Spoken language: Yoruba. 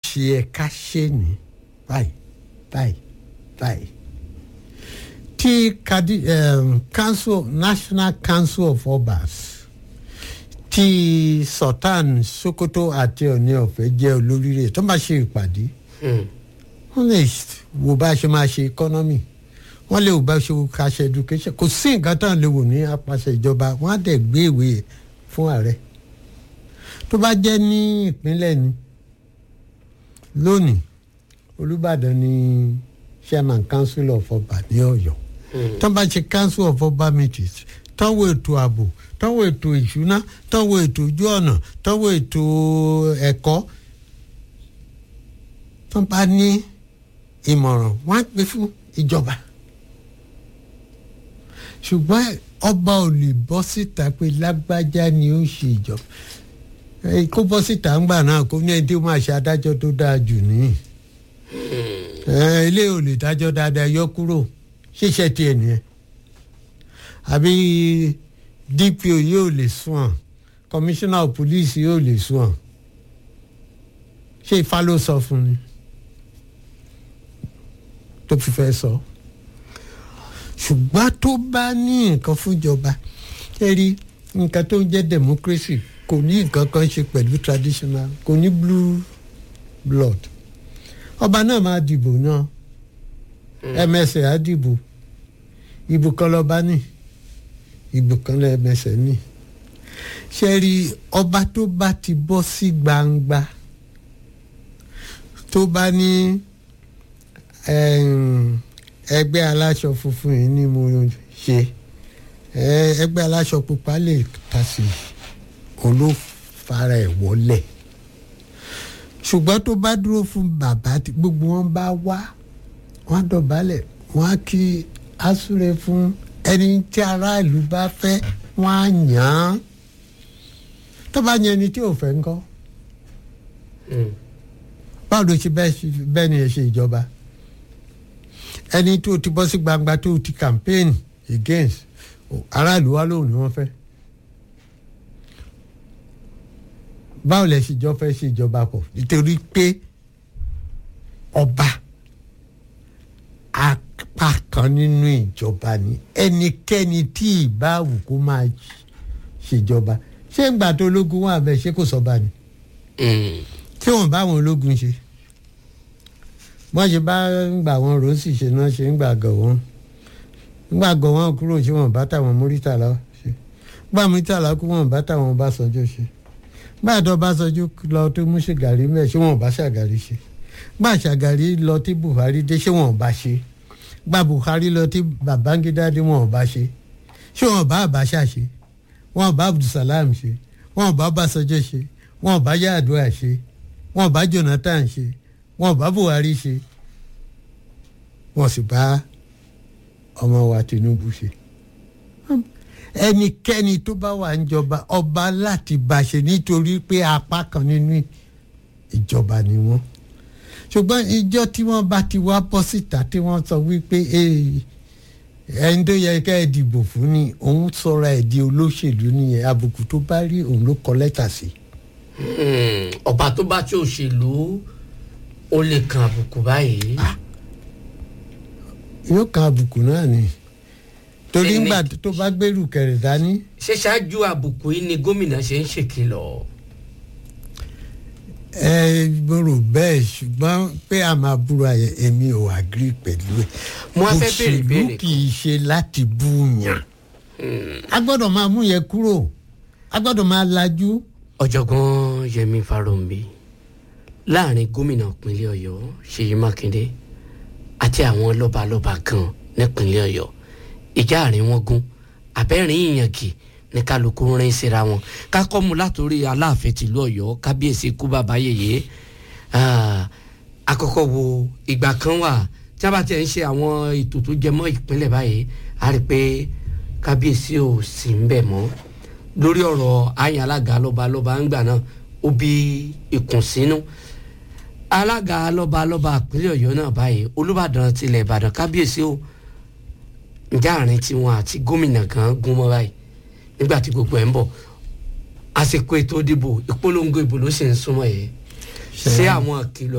ṣe yẹ ká ṣe ní báyìí báyìí báyìí tí kadi um, council national council of obas tí sultan sokoto àti ọ̀ní ọ̀fẹ́ jẹ́ olórí rẹ̀ tó máa ṣe ìpàdé Hmm. wọ́n lè wo bá a ṣe máa ṣe economy wọ́n lè wo bá a ṣe ká ṣe education kò sí nǹkan tán lè wò ní apàṣẹ ìjọba wọ́n á dẹ̀ gbé ìwé fún ààrẹ tó bá jẹ́ ní ìpínlẹ̀ ni lónìí olùbàdàn ni chairman council of ọba ní ọ̀yọ́ tó bá ṣe council of ọba meetings tọ́wọ́ ètò ààbò tọ́wọ́ ètò ìṣúná tọ́wọ́ ètò ojú ọ̀nà tọ́wọ́ ètò ẹ̀kọ́ tó bá ní ìmọ̀ràn wọ́n á gbé fún ìjọba ṣùgbọ́n ọba ò lè bọ́ síta pé lágbájá ni ó ṣe ìjọba Eh, kó bọ́ síta ńgbà náà kó ní ẹni tí ó máa ṣe adájọ́ tó dáa jù nìyí Eh, ilé ò lè dájọ́ dáadáa yọ kúrò ṣíṣe tiẹ̀ nìyẹn àbí dpo yóò lè sùn ọ́n commissioner of police yóò lè sùn ọ́n ṣé ifá ló sọ fún ni tó fi fẹ́ sọ ṣùgbọ́n tó bá ní nǹkan fúnjọba ṣe rí nǹkan tó ń jẹ́ democracy kò ní nǹkan kan ṣe pẹ̀lú traditional kò ní blue blood ọba náà máa dìbò náà ẹmẹsẹ á dìbò ìbò kan lọba ní ìbò kan lẹmẹsẹ ní ṣe rí ọba tó bá ti bọ́ sí gbangba tó bá ní ẹm, ẹgbẹ́ aláṣọ funfun yìí ni mo ṣe ẹ, ẹgbẹ́ aláṣọ pupa lè ta sí òun ló fara ẹ̀ wọlé ṣùgbọ́n tó bá dúró fún bàbá tí gbogbo wọn bá wá wọn á dọ̀bálẹ̀ wọn á kí asúre fún ẹni tí aráàlú bá fẹ́ wọn á yàn án tó bá yan ẹni tí ò fẹ́ ńkọ́ Hmm. báwo ló ṣe bẹ́ẹ̀ ṣe- bẹ́ẹ̀ ni ẹ ṣe ìjọba ẹni tó ti bọ́ sí gbangba tó ti campaign against o- aráàlú wa lóhùn ni wọ́n fẹ́ báwo lẹ ṣe jọ fẹ́ ṣe ìjọba pọ̀ nítorí pé ọba apá kan nínú ìjọba ni ẹnikẹ́ni tí ìbáwù kó máa ṣèjọba ṣé ń gbà tó ológun wà bẹ́ẹ̀ ṣé kò sọ́ba ni Hmm. tí wọn bá àwọn ológun ṣe wọn ṣe bá ń gbà wọn rọ́ọ̀sì ṣe náà ṣe ń gbà gọ̀ wọn ńgbà gọ̀ wọn kúrò ṣé wọn bá tàwọn múrítàlá ṣe gbà múrítàlá kú wọn bá tàwọn bá sọjọ́ ṣe gbà tó bá sọjọ́ lọ tó mú ṣàgàrí mẹ́ ṣé wọn bá ṣàgàrí ṣe gbà ṣàgàrí lọ tí buhari dé ṣé wọn bá ṣe gbà buhari lọ tí babangida dé wọn bá ṣe ṣé wọn bá àbáṣà ṣe wọn bá abdulsalam ṣe wọn bá bàṣọjọ́ ṣe wọn bá yàdúrà ṣe wọn bá jonathan ṣe wọn bá buhari ṣe wọn sì bá ọmọ wa tinubu ṣe ẹnikẹ́ni tó bá wà ń jọba ọba láti bá ṣe nítorí pé apá kan nínú ìjọba ni wọ́n ṣùgbọ́n ìjọ tí wọ́n bá ti wá bọ́ síta tí wọ́n sọ wípé "Eh, ẹni tó yẹ ká ẹ dìbò fún ni òun sọra ẹ̀ di olóṣèlú nìyẹn àbùkù tó bá rí òun ló kọ lẹ́tà sí i. Hmm. ọba tó bá tí òṣèlú ó lè kan àbùkù báyìí. yóò kan àbùkù náà ni torí Ẹni- ńgbà tó bá gbèrú kẹrẹ dání ṣé ṣáájú àbùkù yìí ni gómìnà ṣe ń ṣèkìlọ̀. ẹ mo rò bẹ́ẹ̀ ṣùgbọ́n pé a máa búra yẹn èmi ò agree pẹ̀lú ẹ̀ Mo wá fẹ́ béèrè ìbéèrè òṣèlú kì í ṣe láti bú yàn a gbọ́dọ̀ máa mú yẹn kúrò a gbọ́dọ̀ máa lajú ọ̀jọ̀gbọ́n yẹmi farounbi láàrin gómìnà ìpínlẹ̀ ọ̀yọ́ ṣèyí mákindé àti àwọn lọ́balọ́ba kan nípínlẹ̀ ọ̀yọ́ ìjà àárín wọn gún abẹ́rìn ìyànkì ní kálukú rìn síra wọn kákọ́ mu látòrí aláàfin tìlú ọ̀yọ́ kábíyèsí kú bàbá yèyé Ah, àkọ́kọ́ wo ìgbà kan wà tí a bá tiẹ̀ ń ṣe àwọn ètò tó jẹ mọ́ ìpínlẹ̀ báyìí a rí i pé kábíyèsí ò sí ń bẹ̀ mọ́ lórí ọ̀rọ̀ àyàn alága lọ́ba lọ́ba ń gbà náà ó bí ìkùnsínú alága lọ́ba lọ́ba ìpínlẹ̀ ọ̀yọ́ náà báyìí olùbàdàn tilẹ̀ ìbàdàn kábíyèsí o ǹjẹ́ àárín tiwọn àti gómìnà kan gún mọ́ báyìí nígbà tí gbogbo ẹ̀ ń bọ̀ àsìkò ètò ìdìbò ìpolongo ìbò ló sì ń súnmọ́ yìí ṣé àwọn kìlọ̀